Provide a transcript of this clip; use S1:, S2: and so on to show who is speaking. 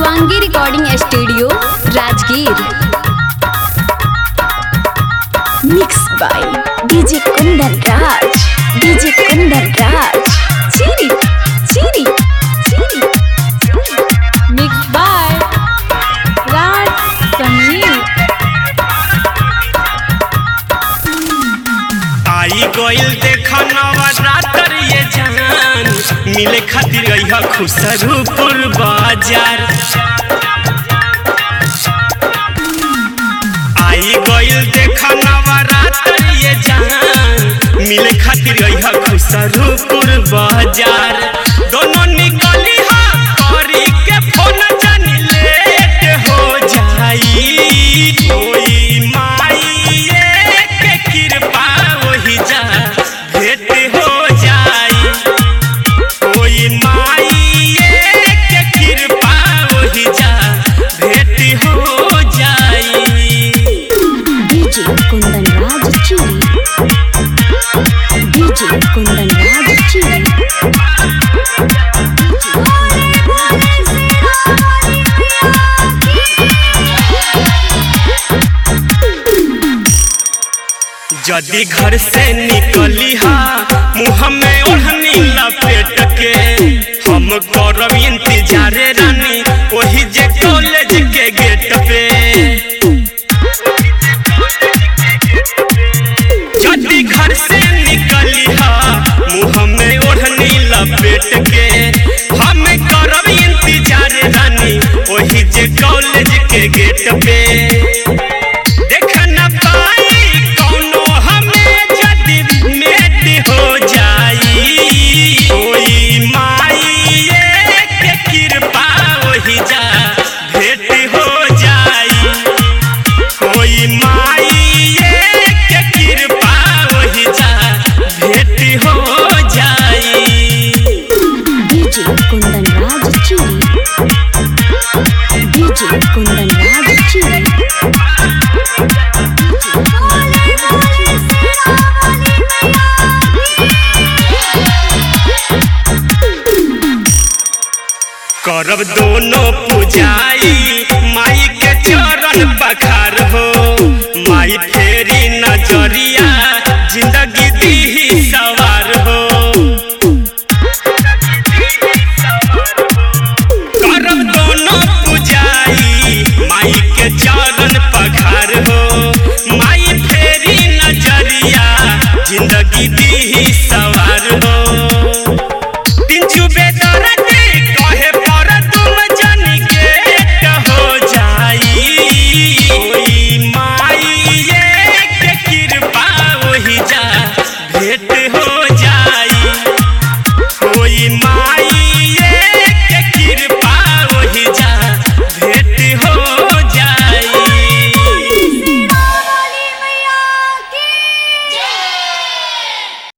S1: Shivangi recording studio Rajgir
S2: mix by DJ Kundan Raj DJ Kundan Raj चीरी चीरी चीरी
S1: मिक्स बाय राज समीर
S3: आई गोइल देख नवरात्र ये जान मिले खातिर अइहा खुसरूपुर बाजार आई गोइल देख नवरात्र ये जान मिले खातिर अइहा खुसरूपुर बाजार दोनों निकली हा करी के फोन जानी लेट हो जाई कोई माई के कृपा वही जा भेंट हो जाई कोई माई के कृपा वही जा भेंट हो जाई
S2: डीजे कुंदन राज चीरी डीजे कुंदन राज चीरी
S3: यदि घर से निकली हा मुँह में ओढ़नी लपेट के हम करब इंतजार रानी वही जे कॉलेज के गेट पे यदि घर से निकली हा मुँह में ओढ़नी लपेट के हम करब इंतजार रानी वही जे कॉलेज के गेट पे देख न पाई कौनो हमें जदि मेट हो जाई कोई माई के कृपा वही जा भेंट हो जाई कोई माई के कृपा वही जा भेंट हो जाई
S2: डीजे कुंदन राज चीरी डीजे कुंदन राज चीरी
S3: करब दोनों पूजाई माई के चरण बखार हो